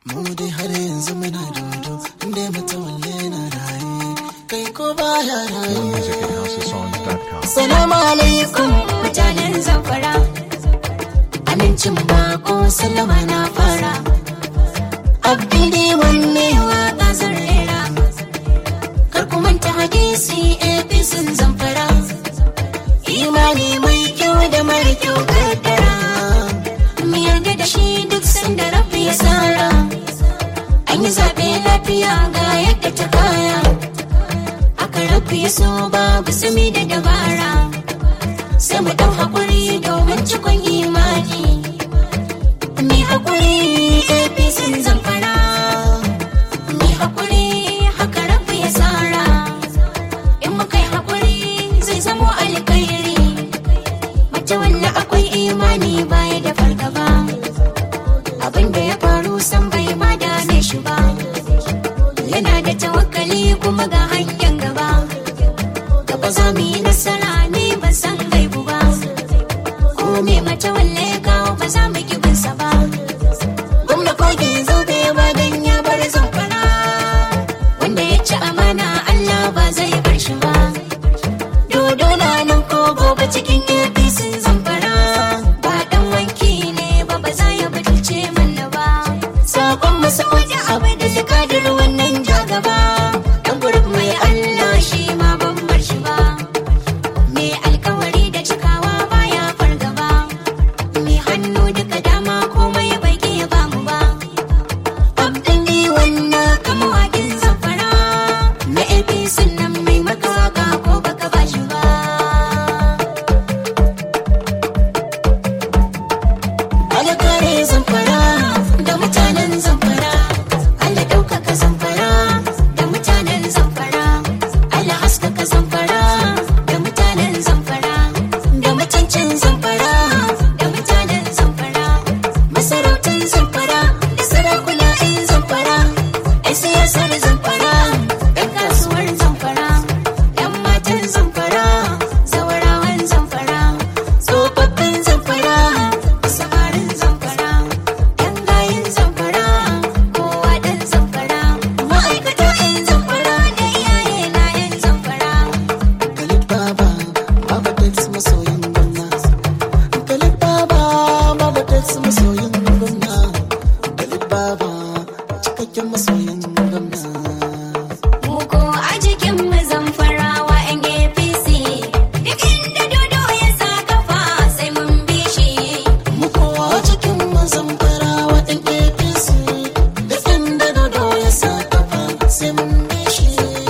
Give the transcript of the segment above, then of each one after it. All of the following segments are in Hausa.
mu dai har yanzu muna dodo inda matawalle na raye kai ko baya raye Music at houseofsongs.com. salamu alaikum mutanen zamfara amincin bako sallama na fara abdi wanne waka zan rera kar ku manta hadisi efisin zamfara imani mai kyau da mara kyau kaddara mu yarda da shi duk sanda rafi ya tsara an yi zaɓe lafiya ga yadda ta kaya aka rafi ya so babu sumi da dabara sai mu ɗau haƙuri domin cikon imani mai haƙuri apc zamfara mai haƙuri haka rafi ya tsara in muka yi haƙuri zai zamo alkhairi mace walla akwai imani baya da fargaba abin da ya faru san bai ma dame shi ba yana da tawakkali kuma ga hanyar gaba gaba za mu yi nasara ne ban san gaibu ba ko me mace walle kawo ba za mu ki binsa ba gwamna kogin zobe ba dan ya bar zamfara wanda ya ci amana Allah ba zai bar shi ba dodo na nan ko gobe cikin APC zamfara ba dan wanki ne ba ba za ya butulce mana ba sakon masa wajen abu da jakadar wannan jagaba dan gurin mai Allah shi ma ban bar shi ba me alkawari da cikawa baya fargaba me hannu duka dama komai bai ke ba mu ba abdan ni wannan kama wakin zamfara na APC nan mai maka waka ko baka ba shi ba Allah kare zamfara da mutanen zamfara Allah ɗaukaka zamfara da mutanen zamfara Allah haskaka zamfara da mutanen zamfara da mutuncin zamfara da mutanen zamfara masarautar zamfara da sarakuna 'yan zamfara 'yan siyasar zamfara 'yan kasuwar zamfara 'yan matan zamfara zawarawan zamfara tsofaffin zamfara samarin zamfara yan gayin zamfara kowa dan zamfara ma'aikata yan zamfara da iyaye na yan zamfara Khalid Baba, Baba Tex masoyin gwamna. Khalid Baba, Baba Tex masoyin gwamna. Khalid Baba, cikakken masoyin gwamna. Muko a jikin mu zamfarawa yan APC duk inda dodo ya sa kafa sai mun bi shi Mu kowa cikin mazan farawa ɗan APC. Da inda dodo ya sa kafa sai mun bi shi.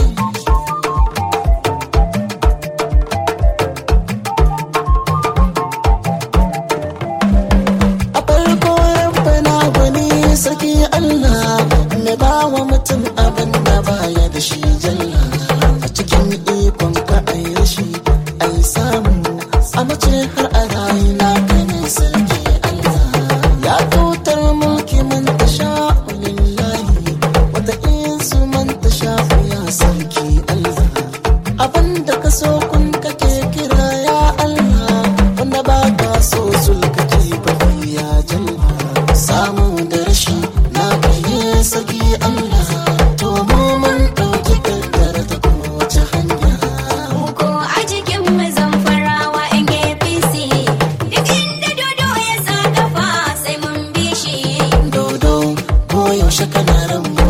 A farko rabbana gwani saki Allah mai ba wa mutum abin da baya da shi jalla a cikin ikon ka ai rashi ai samu a mace har a rayu na gani sarki Allah ya tutar mulki man ta sha lillahi wata insu man ta sha ya sarki Allah abin da ka so kun kake kira ya Allah wanda ba ka so sulka ke bari ya jalla samu da rashi na kai saki Allah to mu mun dauki kaddara ta kowace hanya Muko a jikin mu zamfarawa yan APC duk inda dodo ya sa kafa sai mun bi shi dodo ko yaushe kana ran mu